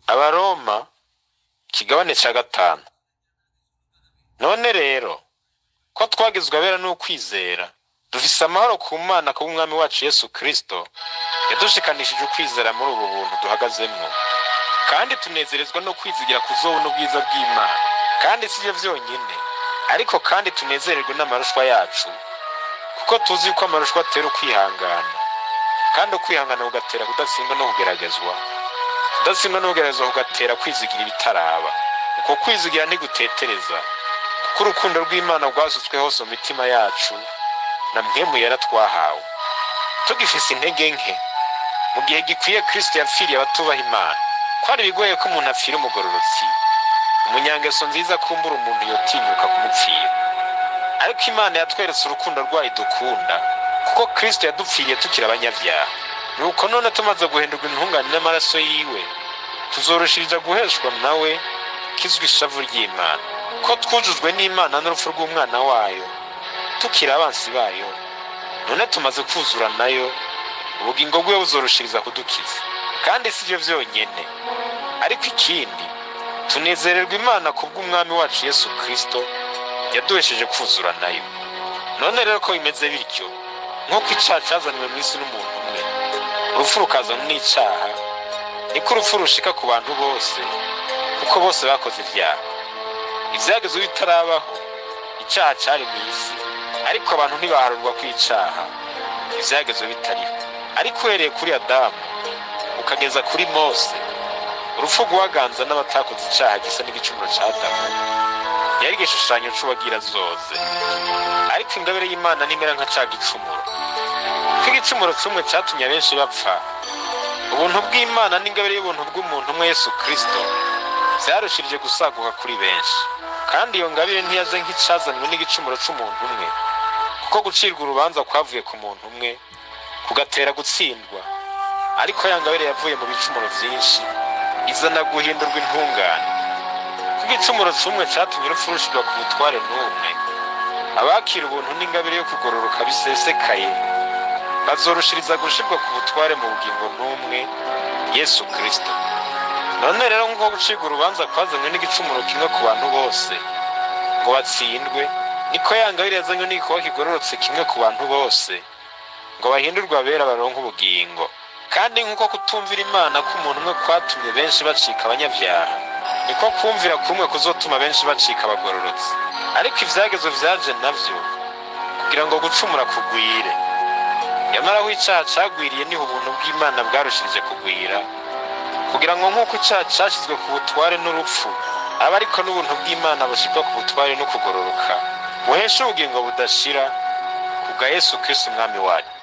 abaroma ikigabane cya gatanu none rero ko twagizwe abera n'ukwizera dufise amahoro ku mana kubw'umwami wacu yesu kirisito yadushikanishije ukwizera muri ubu buntu duhagazemwo kandi tunezerezwa no kwizigira kuzobona ubwiza bw'imana kandi si byo byonyine ariko kandi tunezererwe n'amarushwa yacu kuko tuzi yuko amarushwa atera ukwihangana kandi ukwihangana kugatera kudatsindwa no kugeragezwa kudatsindwa no kugeragezwa kugatera kwizigira ibitaraba uko kwizigira ntigutetereza kuko urukundo rw'imana rwasutswe hose mu mitima yacu na mwemu yera twahawe tugifise intege nke mu gihe gikwiye kristo yapfiriye abatubaha imana kwari bigoye ko umuntu apfira umugororotsi umunyangeso nziza kumbura umuntu yotinyuka kumupfira ariko imana yatweretse urukundo rwayo dukunda kuko kristo yadupfiriye tukiri abanyabyaha nuko none tumaze guhindurwa intungane n'amaraso yiwe tuzorushiriza guheshwa nawe kizwi ishavu ry'imana ko twujujwe n'imana n'urupfu rw'umwana wayo tukiri abansi bayo none tumaze kuzura nayo ubugingo bwe buzorushiriza kudukiza kandi si byo byonyine ariko ikindi tunezererwa imana kubw'umwami wacu yesu kirisito yaduhesheje kuzura nayo none rero ko bimeze bityo nk'uko icyaha cyazanywe mu isi n'umuntu umwe urupfu rukazana n'icyaha niko urupfu rushika ku bantu bose kuko bose bakoze ibyaha ibyagezwe bitarabaho icyaha cyari mu isi ariko abantu ntibaharurwa ku icyaha ibyagezwe bitariho ariko uhereye kuri adamu ukageza kuri mose urupfu guhaganza n'abatakoze icyaha gisa n'igicumuro cya adamu yari igishushanyo c'uwagira zoze ariko ingabire y'imana ntimera nka ca gicumuro ko igicumuro c'umwe catumye abenshi bapfa ubuntu bw'imana n'ingabire y'ubuntu bw'umuntu umwe yesu kirisito vyarushirije gusaguka kuri benshi kandi iyo ngabire ntiyaje nk'icazanywe n'igicumuro c'umuntu umwe kuko gucirwa urubanza kwavuye ku muntu umwe kugatera gutsindwa ariko ya ngabire yavuye mu bicumuro vyinshi izana guhindurwa intungane ko igicumuro c'umwe catumye urupfu rushirwa ku butware n'umwe abakira ubuntu n'ingabire yo kugororoka bisesekaye bazorushiriza gushirwa ku butware mu bugingo n'umwe yesu kirisito none rero nk'uko gucirwa urubanza kwazanywe n'igicumuro kimwe ku bantu bose ngo batsindwe niko ya ngabire yazanywe n'igikoba kigororotse kimwe ku bantu bose ngo bahindurwe abera baronke ubugingo kandi nk'uko kutumvira imana k'umuntu umwe kwatumye benshi bacika abanyabyaha niko kumvira kumwe kuzotuma benshi bacika abagororotsi ariko ibyagezo vyaje navyo kugira ngo gucumura kugwire nyamara aho icyaha cagwiriye niho ubuntu bw'imana bwarushirije kugwira kugira ngo nk'uko icyaha cyashyizwe ku butware n'urupfu aba ariko n'ubuntu bw'imana bushirwa ku butware no kugororoka buhesha ubugingo budashira kubwa yesu kristo umwami wacu